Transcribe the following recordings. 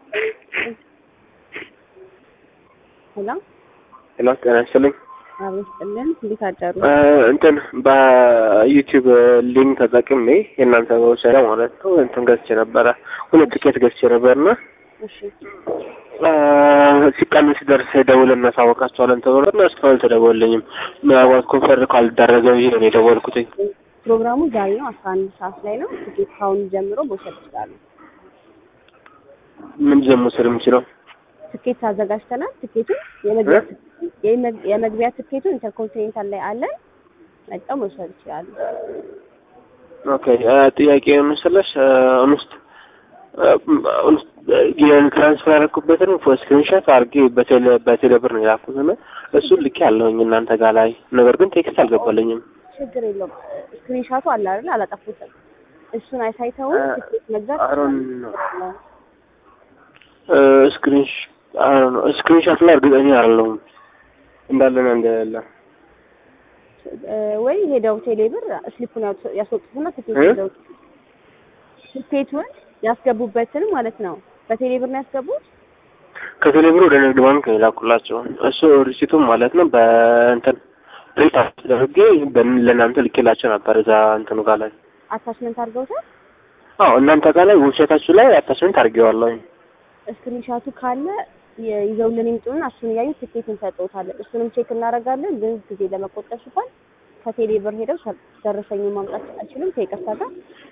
ሄሎ ሄሎ ጤና ይስጥልኝ። አቤት ጥልን እንዴት አደሩ? እንትን በዩቲዩብ ሊንክ ተጠቅሜ የእናንተ መውሰዳ ማለት ነው እንትን ገዝቼ ነበረ ሁለት ትኬት ገዝቼ ነበርና እሺ ሲቀንስ ሲደርስ ደውለን እናሳወቃቸዋለን ተብሎ እና እስካሁን አልተደወለኝም። ምናልባት ኮንፈር ካልደረገ ብዬ ነው የደወልኩትኝ። ፕሮግራሙ ዛሬ ነው አስራ አንድ ሰዓት ላይ ነው። ትኬት ካሁን ጀምሮ መውሰድ ይችላሉ። ምንድን ነው መውሰድ የምችለው? ትኬት አዘጋጅተናል። ትኬቱን የመግቢያ የመግ- የመግቢያ ትኬቱን ኢንተርኮንቲኔንታል ላይ አለን። መጣው መውሰድ ይችላሉ። ኦኬ ጥያቄ መሰለሽ እንስት እንስት የትራንስፈር ያደረኩበትን ስክሪንሾት አድርጌ በቴሌ በቴሌ ብር ነው የላኩት እና እሱን ልኬ ያለሁኝ እናንተ ጋር ላይ ነገር ግን ቴክስት አልገባልኝም። ችግር የለውም። ስክሪንሻቱ አለ አይደል? አላጠፉትም። እሱን አይሳይተው ትኬት መግዛት አሮን ስክሪንሽ አሮን ስክሪንሾት ላይ እርግጠኛ አይደለሁም እንዳለና እንደሌለ እ፣ ወይ ሄደው ቴሌ ብር ስሊፑን ያወጡ- ያስወጡትና ትኬት እ? ሄደው ትኬቱን ያስገቡበትን ማለት ነው። በቴሌ ብር ነው ያስገቡት። ከቴሌ ብር ወደ ንግድ ባንክ ነው የላኩላቸው። እሱ ሪሲቱም ማለት ነው በእንትን ፕሪንት አስደርጌ በን- ለእናንተ ልኬላቸው ነበር እዛ እንትኑ ጋር ላይ አታችመንት አድርገውታል። አዎ እናንተ ጋር ላይ ዌብሳይታችሁ ላይ አታችመንት አድርጌዋለሁኝ። ስክሪንሻቱ ካለ የ- ይዘውልን ይምጡና እሱን እያዩ ትኬት እንሰጥዎታለን። እሱንም ቼክ እናደርጋለን። ግን ጊዜ ለመቆጠብ ሲባል ከቴሌ ብር ሄደው ሰ- ደረሰኙን ማምጣት አይችልም። ከይቅርታ ጋር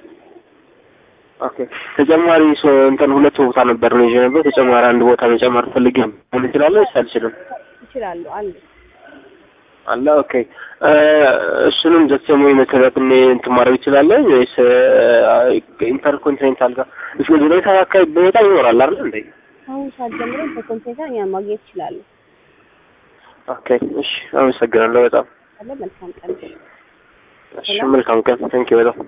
ኦኬ ተጨማሪ ሶ እንትን ሁለት ቦታ ነበር ነው ይዤ ነበር። ተጨማሪ አንድ ቦታ መጨመር ፈልጌ ምን እችላለሁ ወይስ አልችልም? ይችላሉ አሉ። አለ ኦኬ እ እሱንም ዘሰሙ መሰረት እኔ እንትን ማድረግ እችላለሁ ወይስ ኢንተርኮንቲኔንታል ጋር እስከ ዙሪያ አካባቢ በጣም ይኖራል አይደል እንዴ? አሁን ሰዓት ጀምሮ በኮምፒውተር እኛን ማግኘት ይችላሉ። ኦኬ እሺ፣ አመሰግናለሁ በጣም አለ መልካም ቀን። እሺ፣ መልካም ቀን። ቴንኪው በጣም